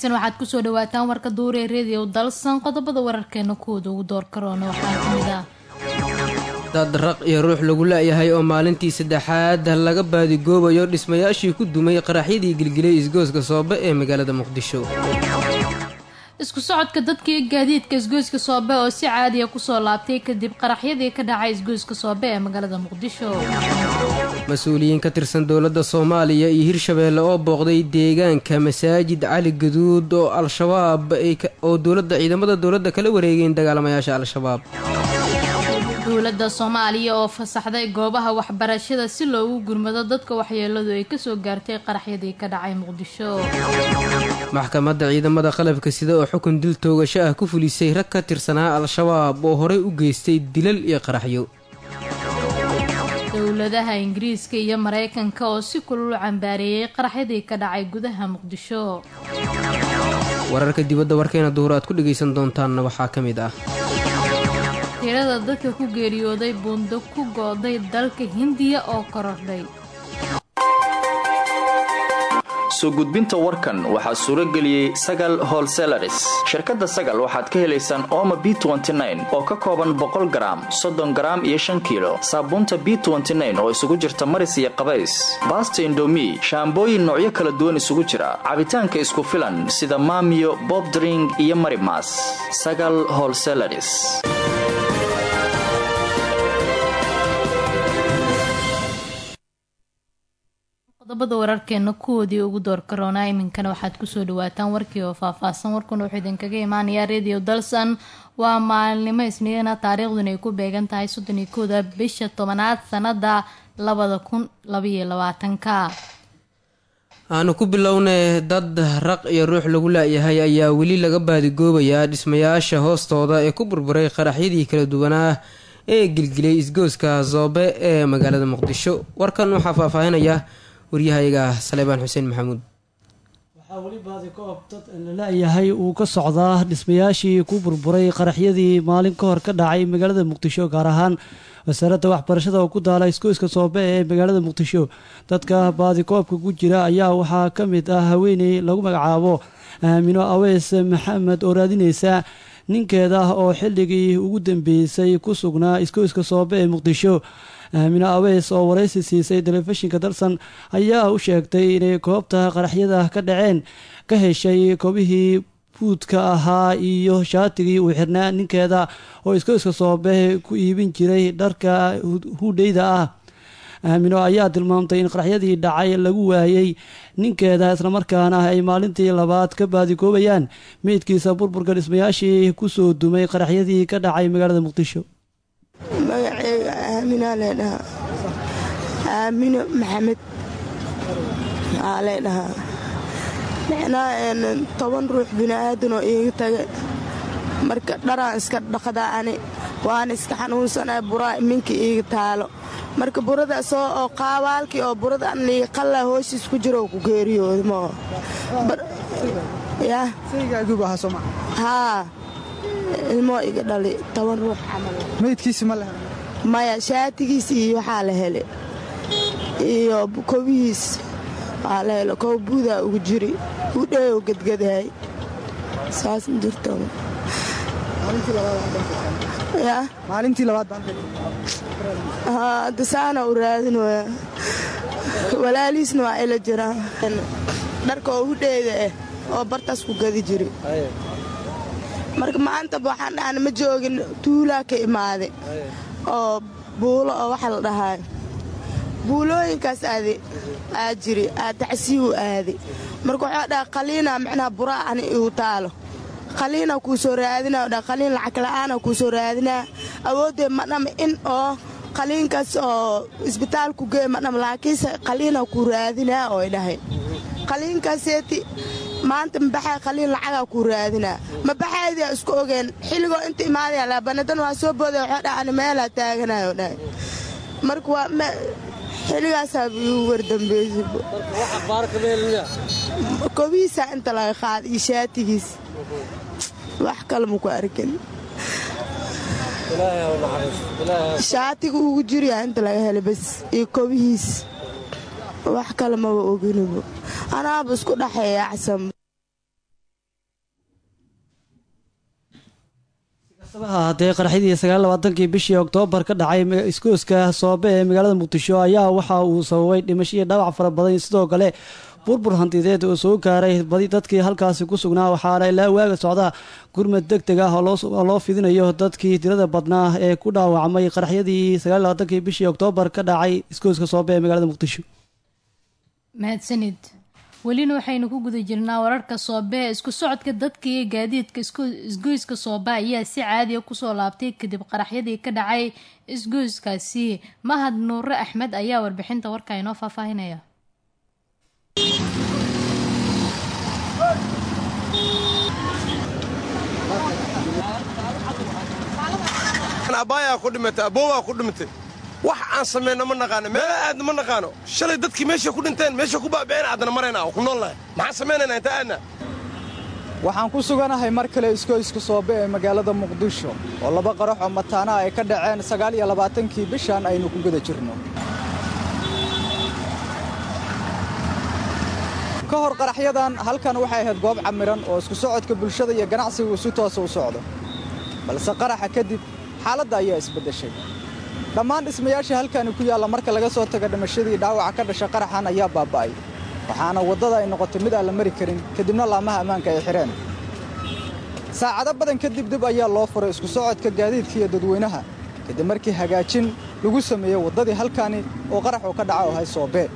wanaagsan waxaad kusoo dhawaataan warka duuree redio dalsan qodobada wararkeena kuwooda ugu door karoona waxaa kamid ah dad raq iyo ruux lagu la-yahay oo maalintii saddexaad laga baadigoobayo dhismayaashii ku dumay qaraxyadii gilgilay isgooska soobe ee magaalada muqdisho isku socodka dadkii gaadiidka isgoyska soobe oo si caadiya kusoo laabtay kadib qaraxyadii ka dhacay isgoyska soobe ee magaalada muqdisho mas-uuliyiin ka tirsan dowladda soomaaliya iyo hirshabeelle oo booqday deegaanka masaajid cali gaduud oo al-shabaab oo dowladda ciidamada dowladda kala wareegeen dagaalamayaasha al-shabaab dowladda soomaaliya oo fasaxday goobaha waxbarashada si loogu gurmado dadka waxyeeladu ay kasoo gaartay qaraxyadii ka dhacay muqdisho maxkamadda ciidamada qalabka sida oo xukun dil toogasho ah ku fulisay rag ka tirsanaa al-shabaab oo horey u geystay dilal iyo qaraxyo dowladaha ingiriiska iyo mareykanka oo si kulul cambaareeyey qaraxyadii ka dhacay gudaha muqdisho wararka dibadda warkeena duhur aad ku dhagaysan doontaanna waxaa ka mid ah tirada dadka ku geeriyooday buundo ku go-day dalka hindiya oo korordhay soo gudbinta warkan waxaa suuro geliyey sagal holselaris shirkadda sagal waxaad ka helaysaan ooma b oo ka kooban boqol garaam soddon garaam iyo shan kiilo saabuunta b oo isugu jirta maris iyo qabays baasta indomi shaambooyin noocyo kala duwan isugu jira cabitaanka isku filan sida maamiyo bobdring iyo marimas sagal holselaris qodobada wararkeena kuwoodii ugu door karoonaa iminkana waxaad kusoo dhawaataan warkii oo faahfaahsan warkuna wuxuu idinkaga imaanayaa radio dalsan waa maalinimo isniina taariikhduna ay ku beegan tahay soddon iyo kooda bisha tobanaad sanada labada kun labaiyo labaatanka aanu ku bilownay dad raq iyo ruux lagu la-yahay ayaa weli laga baadigoobayaa dhismayaasha hoostooda ee ku burburay qaraxyadii kala duwanaa ee gilgilay isgooska zoobe ee magaalada muqdisho warkan waxaa faahfaahinaya waryahayaga saleebaan xuseen maxamuud waxaa weli baadikoob dad lala-yahay uu ka socdaa dhismayaashii ku burburay qaraxyadii maalin ka hor ka dhacay magaalada muqdisho gaar ahaan wasaaradda waxbarashada oo ku daala isgoyska soobe ee magaalada muqdisho dadka baadikoobka ku jira ayaa waxaa ka mid ah haweeney lagu magacaabo aamino aweys maxamed oo raadineysa ninkeeda oo xilligii ugu dambeysay ku sugnaa isgoyska soobe ee muqdisho aamino aweys oo waraysi siisay telefishinka dalsan ayaa u sheegtay inay goobta qaraxyada ka dhaceen ka heshay koobihii buudka ahaa iyo shaatigii uu xirnaa ninkeeda oo isgoyska soobe ku iibin jiray dharka hudheyda ah aamino ayaa tilmaamtay in qaraxyadii dhacay lagu waayey ninkeeda islamarkaana ay maalintii labaad ka baadigoobayaan meydkiisa burburka dhismayaashii kusoo dumay qaraxyadii ka dhacay magaalada muqdisho magaceyga aaminaa leedhahaa aamino maxamed aa leedhahaa micnaa toban ruux bini'aadanoo iiga taga marka dharaan iska dhaqdaa ani waana iska xanuunsanaa buraa iminka iiga taalo marka buradaasoo oo qaabaalkii oo burada an liiga qallaa hoosiis ku jiro ku geeriyooda moo haa ilmoo iga dhali toban ruux camal maya shaatigiis iyo waxaa la hele iyo kobihiis waa la hele kob buudaa ugu jiri udheeoo gedgadahay saas ma jirto hadda saana u raadinooya walaaliisna waa ila jiraan dharka oo hudheeda ah oo bartaas ku gadi jiri marka maantaba waxaan dhahana ma joogin tuulaa ka imaade oo buulo oo waxa la dhahaa buulooyinkaas aade aa jiri aa tacsiiwu aade marka waxaa dhaha qaliina micnaha buraa ani igu taalo qaliina kuu soo raadinaa dha qaliin lacag la'aana kuu soo raadinaa awooddee madham in oo qaliinkaas oo isbitaalku gee madham laakiinse qaliina kuu raadinaa oo dhahay qaliinkaaseeti maanta mabaxaa qaliin lacagaa kuu raadinaa mabaxaydii isku ogeen xilligoo inta imaadaya laabanadan waa soo booday waxaa dhacani meelaa taaganayo dhahay marka waa xilligaasaa igu wardambeysay kobihiisaa inta laga qaada iyo shaatigiis wax kale maku arkin shaatiga ugu jiriyaa inta laga helay bas iyo kobihiis wax kale maba oginabo anaaba isku dhaxeeya acsan haddee qaraxyadii sagaallabaatankii bishii oktoobar ka dhacay iskooska soobe ee magaalada muqdisho ayaa waxa uu sababay dhimasho iyo dhaawac fara badan sidoo kale burbur hantideed oo soo gaaray badi dadkii halkaasi ku sugnaa waxaana ilaa waaga socda gurmad deg deg ah oo loo fidinayo dadkii tirada badnaa ee ku dhaawacmay qaraxyadii sagaallabaatankii bishii oktoobar ka dhacay iskooska soobe ee magaalada muqdisho mahadsanid welina waxaynu ku guda jirnaa wararka soobe isku socodka dadka iyo gaadiidka isgoyska soobe ayaa si caadiya kusoo laabtay kadib qaraxyadii ka dhacay isgoyskaasi mahad nuure axmed ayaa warbixinta warka inoo faahfaahinaya abaayaa ku dhimatay aboowaa ku dhimatay wax aan samayno ma naqaano meela aadna ma naqaano shalay dadkii meeshay ku dhinteen meesha ku baaba'een aadna marayna oo ku noolnahay maxaan samaynaynaa inta aadna waxaan ku suganahay mar kale iskoyska soobe ee magaalada muqdisho oo laba qarax oo mataana ay ka dhaceen sagaal iyo labaatankii bishan aynu ku guda jirno ka hor qaraxyadan halkan waxay ahayd goob camiran oo isku socodka bulshada iyo ganacsigu si toosa u socdo balse qaraxa kadib xaaladda ayaa isbeddeshay dhammaan dhismayaashii halkaani ku yaalla marka laga soo taga dhimashadii dhaawaca ka dhasha qaraxan ayaa baaba'ay waxaana waddada ay noqotay mid aan la mari karin kadibna laamaha ammaanka ay xidheen saacado badan kadib dib ayaa loo furay isku socodka gaadiidka iyo dadweynaha kadib markii hagaajin lagu sameeyey waddadii halkaani oo qaraxu ka dhaca oo hay soobee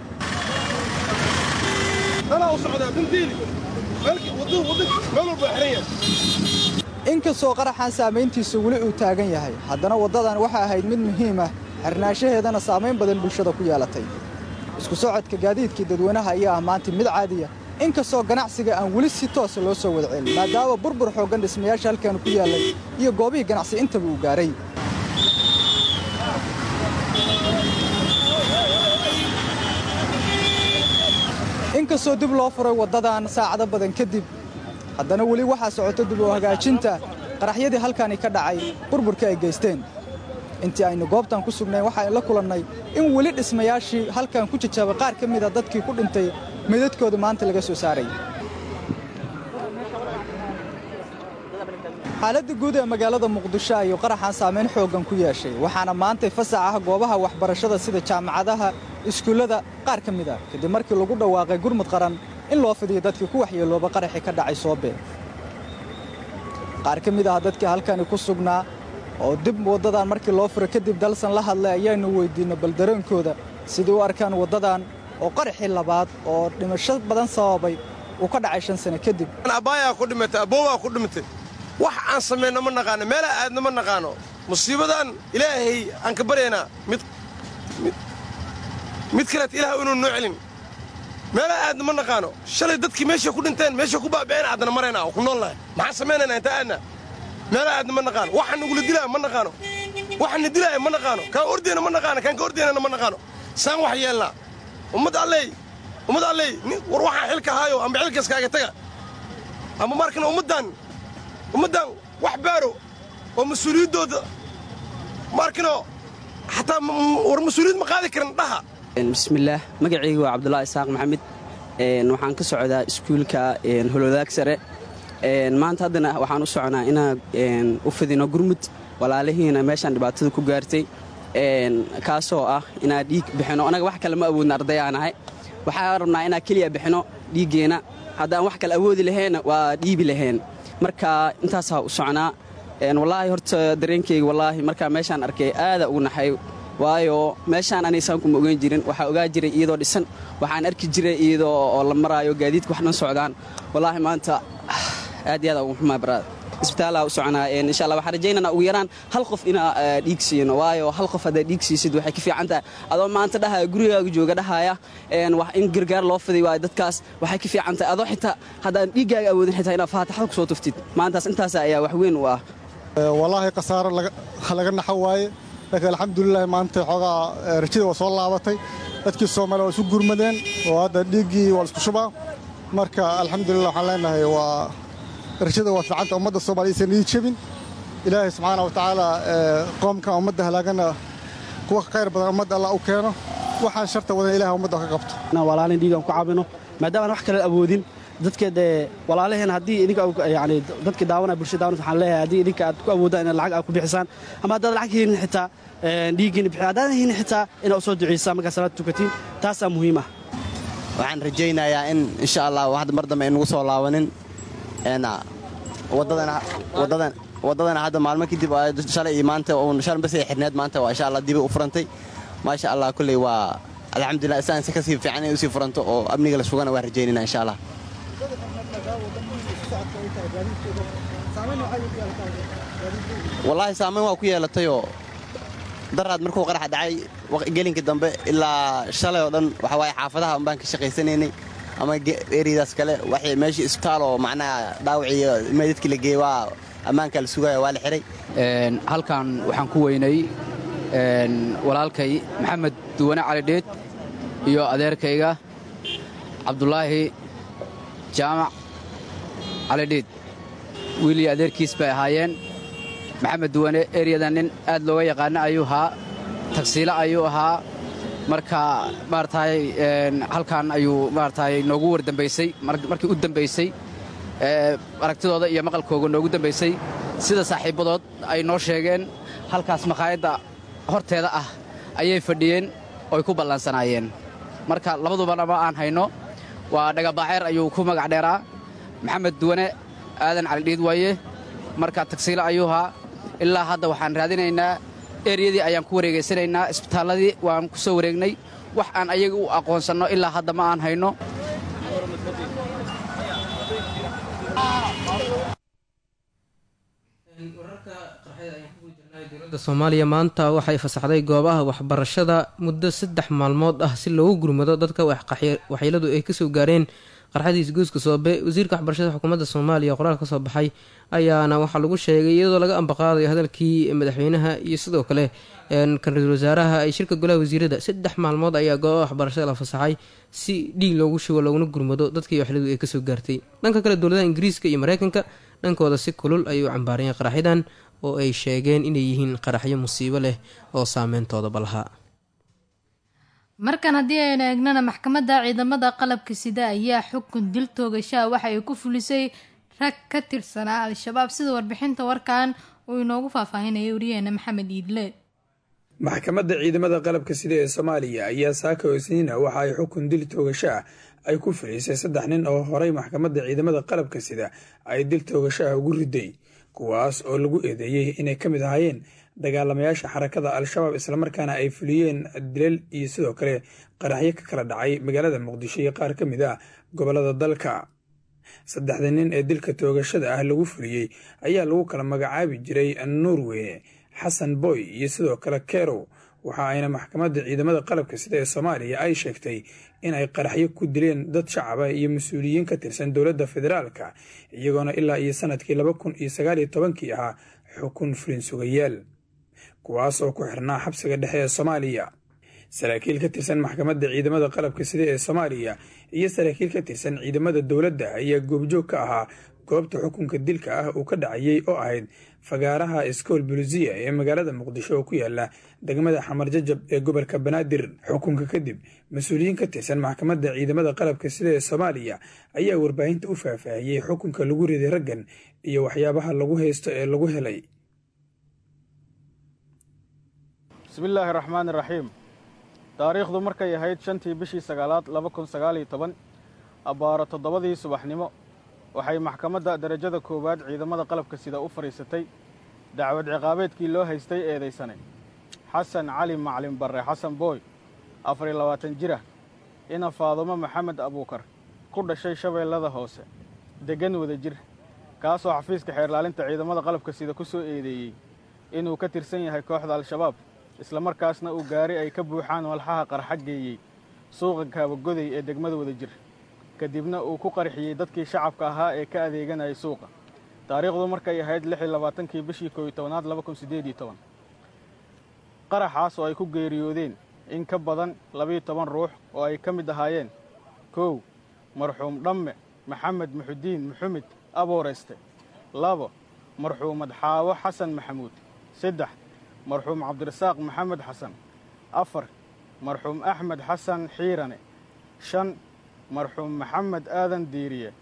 inkastoo qaraxan saamayntiisa weli uu taagan yahay haddana waddadan waxay ahayd mid muhiim ah xirnaanshaheedana saamayn badan bulshada ku yeelatay isku socodka gaadiidkii dadweynaha ayaa ah maanta mid caadiya inkastoo ganacsiga aan weli si toosa loo soo wada celin maadaama burbur xooggan dhismayaasha halkan ku yaallay iyo goobihii ganacsi intaba uu gaaray inkastoo dib loo furay waddadan saacado badan kadib haddana weli waxaa socota dib oo hagaajinta qaraxyadii halkaani ka dhacay burburka ay geysteen intii aynu goobtan ku sugnayn waxaan la kulannay in weli dhismayaashii halkan ku jajabay qaar ka mida dadkii ku dhintay meydadkooda maanta laga soo saaray xaaladda guud ee magaalada muqdisho ayuu qaraxan saamayn xooggan ku yeeshay waxaana maantay fasax ah goobaha waxbarashada sida jaamacadaha iskuullada qaar ka mid a kadib markii lagu dhawaaqay gurmud qaran in loo fidiyo dadkii ku waxyeelooba qaraxii ka dhacay soobe qaar ka mid ah dadkii halkani ku sugnaa oo dib waddadan markii loo furay kadib dalsan la hadlay ayaanu weyddiinno bal dareenkooda sidii u arkaan waddadan oo qaraxii labaad oo dhimasho badan sababay uu ka dhacay shan sane kadib abaayaa ku dhimatay aboowaa ku dhimatay wax aan samayno ma naqaano meela aadna ma naqaano musiibadan ilaahay aan ka baryaynaa mid mid kaleet ilaah inuu noo celin meela aadna ma naqaano shalay dadkii meeshay ku dhinteen meesha ku baaba'een aadna marayna oo ku noolnahay maxaan samaynaynaa inta aadna meela aadna ma naqaano waxaan nagula dilaayo ma naqaano waxaan na dilaayo ma naqaano kaan ordeyna ma naqaano kaan ka ordeynana ma naqaano saan wax yeelnaa ummad alley ummad alley war waxaan xilka haayo amba xilkaskaaga taga ama markana ummaddan ummaddan wax baaro oo mas-uuliyaddooda markano xataa war mas-uuliyad ma qaadi karan dhaha bismillaah magacayga waa cabdulaahi isaaq maxamed waxaan ka socdaa iskuulka holwadaag sare maanta haddana waxaan u soconaa inaan u fidino gurmud walaalihiina meeshaan dhibaatada ku gaartay kaasoo ah inaan dhiig bixino anaga wax kale ma awoodna ardayaanahay waxaan rabnaa inaan keliya bixino dhiiggeenna haddaan wax kale awoodi laheenna waa dhiibi laheen marka intaasaa u soconaa wallaahi horta dareenkayga wallaahi markaa meeshaan arkay aada ugu naxay waayo meeshaan anaysaan kuma ogeyn jirin waxaa ogaa jiray iyadoo dhisan waxaan arki jiray iyadoo oo la maraayo gaadiidka wax dhan socdaan wallaahi maanta aad iyo aad ugu xumaa baraad isbitaallaa u soconaa insha allah waxaan rajaynana ugu yaraan hal qof inaa dhiig siino waayo hal qof haddaad dhiig siisid waxay ka fiican tahay adoo maanta dhahaya gurigaaga jooga dhahaya in gargaar loo fiday waayo dadkaas waxay ka fiican tahay adoo xitaa haddaan dhiiggaaga awoodin xitaa inaad faataxada ku soo tuftid maantaas intaas ayaa wax weyn u ah wallaahi khasaaro laga naxo waaye laakiin alxamdulilahi maanta xoogaa rajada waa soo laabatay dadkii soomaaliya waa isu gurmadeen oo hadda dhiiggii waa laisku shubaa marka alxamdulilah waxaan leenahay waa rajada waa fiicanta ummadda soomaliya isan ii jebin ilaahay subxaana wa tacaala qoomkan ummadda halaagana kuwa ka khayr badan ummadda allah u keeno waxaan sharta wadan ilahay ummadda ka qabto walaalin dhiigaan ku caabino maadaama aan wax kale awoodin dadka dee walaalaheen haddii idinka yani dadka daawanaya bulshada daawanaysa waxaan leeyahay haddii idinka aad ku awoodaan inaad lacag aad ku bixisaan ama haddaad lacag haynin xitaa dhiiggiina bixi haddaadan haynin xitaa inaad u soo duceysaan markaa salaad tukatiin taasaa muhiim ah waxaan rajaynayaa in insha allah hadda mar dambe aynugu soo laabanin waddadana hadda maalmo kadib shalay iyo maanta shalay bas ay xirneed maanta waa insha allah dibi u furantay maasha allah kulley waa alxamdulillah isaan si kasii fiican inay usii furanto oo amniga la sugana waa rajaynayna insha allah wallaahi saamayn waa ku yeelatayoo daraad markuu qaraxa dhacay gelinka dambe ilaa shalay oo dhan waxa waaye xaafadaha un baan ka shaqaysanaynay ama eriyadaas kale waxay meeshii isbitaal oo macnaha dhaawiciyo meydadkii la geeyey waa ammaanka la sugaya waa la xihay halkan waxaan ku weynay walaalkay maxamed duwane cali dheed iyo adeerkayga cabdulaahi jaamac cali dheed wiil iyo adeerkiis bay ahaayeen maxamed duwane eryadan nin aad looga yaqaana ayuu ahaa tagsiilo ayuu ahaa marka maarataay halkan ayuu maarataay noogu wardambaysay markii u dambaysay aragtidooda iyo maqalkooga noogu dambaysay sida saaxiibbadood ay noo sheegeen halkaas makhaayadda horteeda ah ayay fadhiyeen oy ku ballansanaayeen marka labadubana ma aan hayno waa dhagabaaceer ayuu ku magac dheeraa maxamed duwane aadan calidhiid waaye marka tagsiilo ayuu ahaa ilaa hadda waxaan raadinaynaa eryadii ayaan ku wareegaysanaynaa isbitaalladii waan ku soo wareegnay wax aan ayaga u aqoonsanno ilaa hadda ma aan hayno dowladda soomaaliya maanta waxay fasaxday goobaha waxbarashada muddo saddex maalmood ah si loogu gurmado dadka waxyeeladu ay kasoo gaareen qarxadiis guuska soobe wasiirka waxbarashada xukuumadda soomaaliya qoraal ka soo baxay ayaana waxaa lagu sheegay iyadoo laga ambaqaadayo hadalkii madaxweynaha iyo sidoo kale kan ra-iisul wasaaraha ay shirka golaha wasiirada saddex maalmood ayaa goobaha waxbarashada la fasaxay si dhiig loogu shugo looguna gurmado dadkii waxyeeladu ay kasoo gaartay dhanka kale dowladaha ingiriiska iyo mareykanka dhankooda si kulul ayay u cambaarayeen qaraxyadan oo ay sheegeen inay yihiin qaraxyo musiibo leh oo saameyntoodaba lahaa markan haddii aynu eegnana maxkamadda ciidamada qalabka sida ayaa xukun dil toogashaa waxa ay ku fulisay rag ka tirsanaa al-shabaab sida warbixinta warkan uu inoogu faahfaahinaya wariyaheena maxamed iidle maxkamadda ciidamada qalabka sida ee soomaaliya ayaa saaka isniina waxa ay xukun dil toogasho ah ay ku filisay saddex nin oo horay maxkamadda ciidamada qalabka sida ay dil toogasho ah ugu riday kuwaas oo lagu eedeeyey inay ka mid ahaayeen dagaalamayaasha xarakada al-shabaab islamarkaana ay fuliyeen dilal iyo sidoo kale qaraxyo ka kala dhacay magaalada muqdisho iyo qaar ka mid ah gobolada dalka saddexda nin ee dilka toogashada ah lagu fuliyey ayaa lagu kala magacaabi jiray nuurweyne xasan boy iyo sidoo kale kerow waxa ayna maxkamadda ciidamada qalabka sida ee soomaaliya ay sheegtay in ay qaraxyo ku dileen dad shacaba iyo mas-uuliyiin ka tirsan dowladda federaalka iyagoona ilaa iyo sanadkii laba kun iyo sagaal iyo tobankii ahaa xukun fulin sugayaal kuwaas oo ku xirnaa xabsiga dhexe ee soomaaliya saraakiil ka tirsan maxkamadda ciidamada qalabka sida ee soomaaliya iyo saraakiil ka tirsan ciidamada dowladda ayaa goobjoog ka ahaa goobta xukunka dilka ah uu ka dhacayey oo ahayd fagaaraha iskool bulusiya ee magaalada muqdisho oo ku yaala degmada xamar jajab ee gobolka banaadir xukunka kadib mas-uuliyiin ka tirsan maxkamadda ciidamada qalabka sida ee soomaaliya ayaa warbaahinta u faahfaahiyey xukunka lagu riday raggan iyo waxyaabaha lagu haysto ee lagu helay bismillaahi raxmaani raxiim taariikhdu markay ahayd shantii bishii sagaalaad laba kun sagaaliyo toban abbaaro toddobadii subaxnimo waxay maxkamadda derajada koowaad ciidamada qalabka sida u fadhiisatay dacwad ciqaabeedkii loo haystay eedaysane xasan cali maclin barre xasan booy afariyo labaatan jirah ina faadumo maxamed abuukar ku dhashay shabeellada hoose deggan wada jir kaasoo xafiiska xeerlaalinta ciidamada qalabka sida ku soo eedeeyey inuu ka tirsan yahay kooxda al-shabaab islamarkaasna uu gaari ay ka buuxaan walxaha qarxa geeyey suuqa kaabagoday ee degmada wada jir kadibna uu ku qarxiyey dadkii shacabka ahaa ee ka adeeganayay suuqa taariikhdu markay ahayd lix iyo labaatankii bishii kooiyo tobanaad laba kun siddeed iyo toban qaraxaas oo ay ku geeriyoodeen in ka badan labiiyo toban ruux oo ay ka mid ahaayeen kow marxuum dhamme maxamed muxudiin muxumed abooreyste labo marxuumad xaawo xasan maxamuud saddex marxuum cabdirasaaq maxamed xasan afar marxuum axmed xasan xiirane shan marxuum maxamed aadan diiriye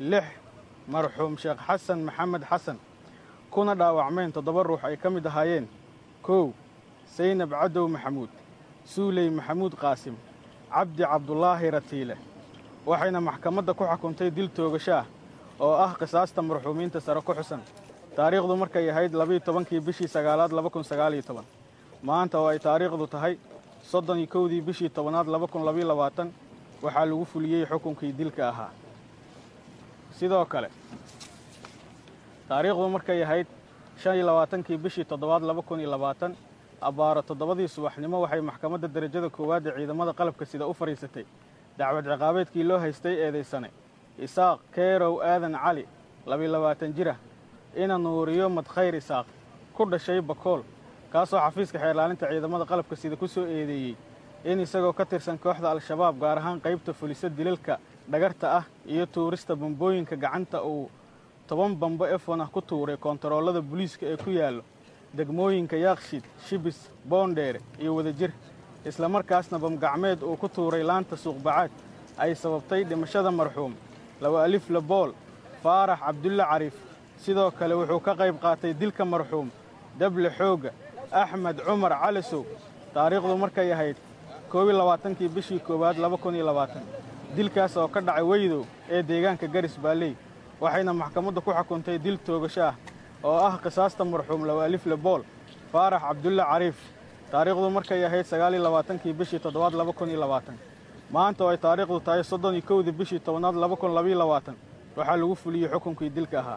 lix marxuum sheekh xasan maxamed xasan kuna dhaawacmeen toddoba ruux ay ka mid ahaayeen kow saynab cadow maxamuud suuley maxamuud qaasim cabdi cabdulaahi ratiile waxayna maxkamadda ku xukuntay dil toogasho ah oo ah qisaasta marxuumiinta sare ku xusan taariikhdu markay ahayd labiiyo tobankii bishii sagaalaad laba kun sagaaliyo toban maanta oo ay taariikhdu tahay soddon iyo kowdii bishii tobanaad laba kun labiyo labaatan waxaa lagu fuliyey xukunkii dilka ahaa sidoo kale taariikhdu markay ahayd shan iyo labaatankii bishii toddobaad laba kun iyo labaatan abbaaro toddobadii subaxnimo waxay maxkamadda derajada koowaad ee ciidamada qalabka sida u fadhiisatay dacwad ciqaabeedkii loo haystay eedaysane isaaq keerow aadan cali labiyo labaatan jira ina nuuriyo madkhayr isaaq ku dhashay bakool kaasoo xafiiska xeerlaalinta ciidamada qalabka sida ku soo eedeeyey in isagoo ka tirsan kooxda al-shabaab gaar ahaan qaybta fulisa dilalka dhagarta ah iyo tuurista bambooyinka gacanta uu toban bambo efon ah ku tuuray koontaroolada booliiska ee ku yaallo degmooyinka yaaqshid shibis boondheere iyo wadajir islamarkaasna bamgacmeed uu ku tuuray laanta suuqbacaad ay sababtay dhimashada marxuum laba alif labool faarax cabdulle cariif sidoo kale wuxuu ka qayb qaatay dilka marxuum dable xoogga axmed cumar calisow taariikhdu markay ahayd koobiyo labaatankii bishii koowaad laba kun iyo labaatan dilkaas oo ka dhacay weydow ee deegaanka garis baalley waxayna maxkamaddu ku xukuntay dil toogasho ah oo ah qisaasta marxuum laba alif lebool faarax cabdulle cariif taariikhdu markay ahayd sagaaliyo labaatankii bishii toddobaad laba kun iyo labaatan maanta oo ay taariikhdu tahay soddon iyo kowdii bishii tobanaad laba kun labayo labaatan waxaa lagu fuliyey xukunkii dilka ahaa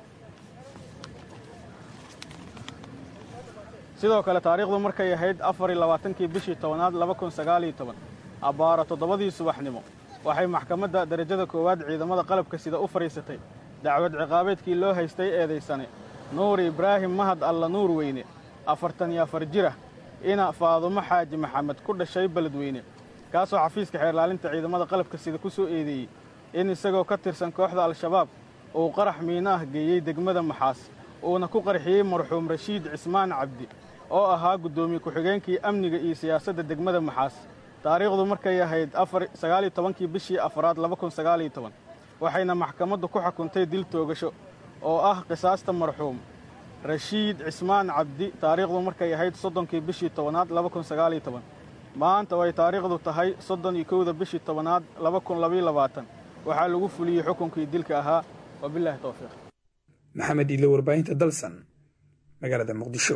sidoo kale taariikhdu markay ahayd afar iyo labaatankii bishii tobanaad laba kun sagaaliyo toban abbaaro toddobadii subaxnimo waxay maxkamadda derajada koowaad ciidamada qalabka sida u fadhiisatay dacwad ciqaabeedkii loo haystay eedaysane nuur ibraahim mahad alla nuur weyne afartan iyo afar jira ina faadumo xaaji maxamed ku dhashay beledweyne kaasoo xafiiska xeerlaalinta ciidamada qalabka sida ku soo eedeeyey in isagoo ka tirsan kooxda al-shabaab uu qarax miino ah geeyey degmada maxaas uuna ku qarxiyey marxuum rashiid cismaan cabdi oo ahaa guddoomiye ku-xigeenkii amniga iyo siyaasadda degmada maxaas taariikhdu markay ahayd sagaaliyo tobankii bishii afaraad laba kun sagaaliyo toban waxayna maxkamaddu ku xukuntay dil toogasho oo ah qisaasta marxuum rashiid cismaan cabdi taariikhdu markay ahayd soddonkii bishii tobanaad laba kun sagaaliyo toban maanta oo ay taariikhdu tahay soddon iyo kowda bishii tobanaad laba kun labayo labaatan waxaa lagu fuliyey xukunkii dilka ahaa wabilaahi towfiiq maxamed iile warbaahinta dalsan magaalada muqdisho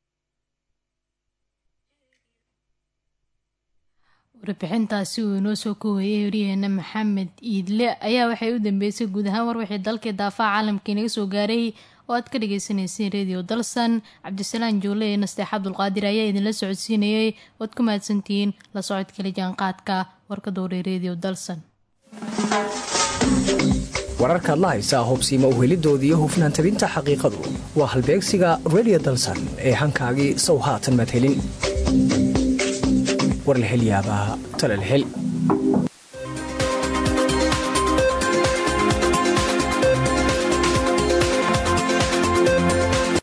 warbixintaasi uu inoo soo koobayay waryaheena maxamed iidle ayaa waxay u dambeysay guud ahaan war wixii dalkii daafaha caalamka inaga soo gaaray oo aad ka dhagaysanayseen redio dalsan cabdisalaan joole ee nasteex cabdulqaadir ayaa idinla socodsiinayay oad ku mahadsantihiin la socodkala jaanqaadka warka dowray redio dalsan wararkaad la haysaa hubsiima uhelidooda iyo hufnaan tabinta xaqiiqadu waa halbeegsiga redio dalsan ee hankaagii sow haatan maad helin war la hel yaabaa talal hel